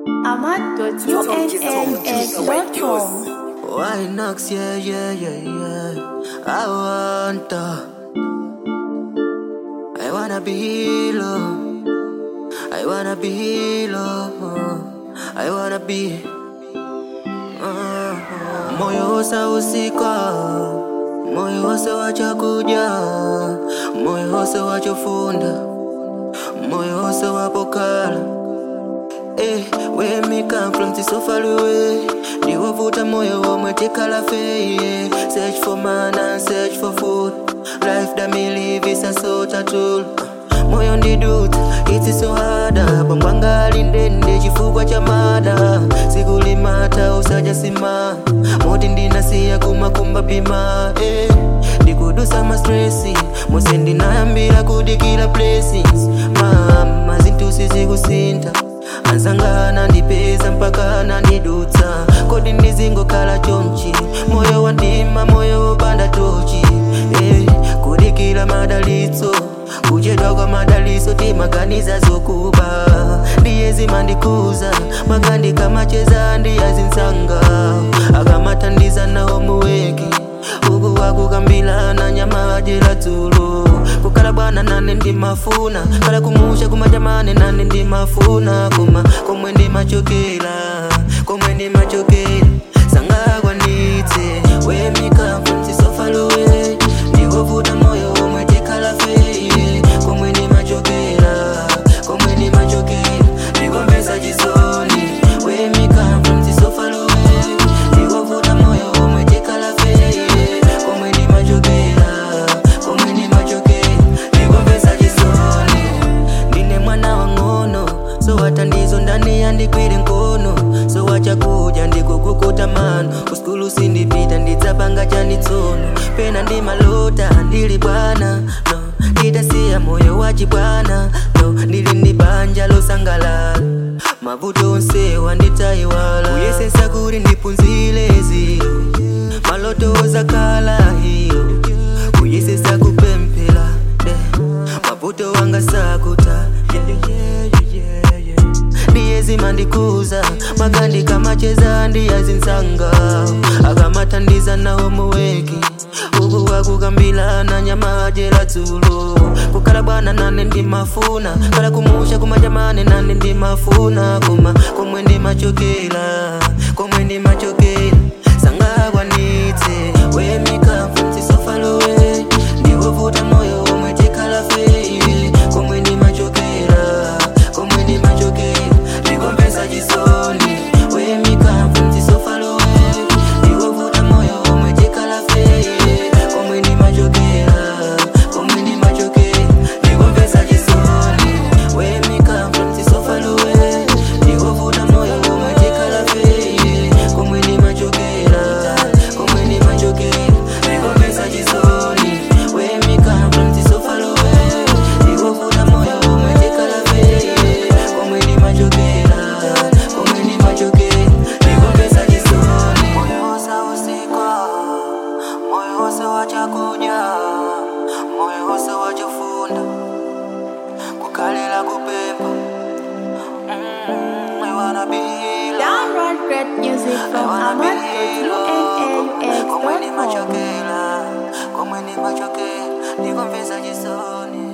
ahmad.unaux.com. Why knocks, yeah, yeah, yeah, yeah. I want to. I wanna be low. I wanna be low. I wanna be. Uh, moyo wose usika, moyo wose wachakuja, moyo wose wachofunda, moyo wose wapokala. Hey, where me come from, this so far away. Ndiwovuta moyo womwe tikhala feye. Search for man and search for food. Life that me live is a sort of tool. Moyo ndiduta, it's so harder. Bambwanga alindende chifukwa cha mada. Sikulimata usaja sima. Moti ndinasiya kumakumba pima. Eh, ndikudusa ma stressi. Mose ndinayambira kudikira blessings. Mama zintusi zikusinta anzangana ndipeza mpaka nandidutsa kodi ndizingokhala chonchi moyo wandima moyo wopanda tochi eh, kudikira madalitso kuchedwa kwa madalitso timaganiza zokuba ndiye zimandikuza magandika macheza ndiyazinsanga akamathandiza nawo muweki uku wakukambilana nyama ajera dzulo kukhala bwana nane ndimafuna khala kumusha kumajamane nane ndimafuna koma komwe ndimachokera komwe ndimachokera sangakwanitse wemikampumsisofalowe ndikovuta moyo omwe tikhala feye komwe ndimachokera komwe ndimachokera ndikombesa chisoni wemikampumsisofalowe ndikovuta moyo omwe tikhala feye komwe ndimachokera komwe ndimachokera ndikombesa chisoni ndine mwana wang'ono so watandizo ndani yandikwire nkono so wachakuja ndikukukuta mano kuskulu sindipita ndidzapanga chanitsono pena ndimalota ndili bwana no ndidasiya moyo wachibwana no ndili ndi banja losangalala mavuto onse wanditayiwala kuyesesa kuti ndipunzile ziro maloto ozakhala hiyo kuyesesa kupemphera eh, mavuto wanga sakuta yeah, yeah, yeah, yeah. ndiye zimandikuza magandika macheza ndiyazinsanga akamathandiza nawo muweki uku wakukambilana nyama ajera dzulo kukhala bwana nane ndimafuna khala kumusha kumajamane nane ndimafuna koma komwe ndimachokera komwe ndimachokera sangakwanitse wemikampumsisofalowe ndikovuta moyo omwe tikhala feye komwe ndimachokera komwe ndimachokera ndikombesa chisoni wemikampumsisofalowe ndikovuta moyo omwe tikhala feye komwe ndimachokera komwe ndimachokera ndikombesa chisoni wemikampumsisofalowe ndikovuta moyo omwe tikhala feye komwe ndimachokera komwe ndimachokera ndikombesa chisoni wemikampumsisofalowe ndikovuta moyo omwe tikhala feye komwe ndimachokera komwe ndimachokera ndikombesa chisoni moyo wosausikwa moyo wose wachakuja moyo wose wachofunda kukhalela kupemba mm, I wanna be loved. Download great music from komwe ahmad.unaux.com. ndimachokera komwe ndimachokera ndikomvesa chisoni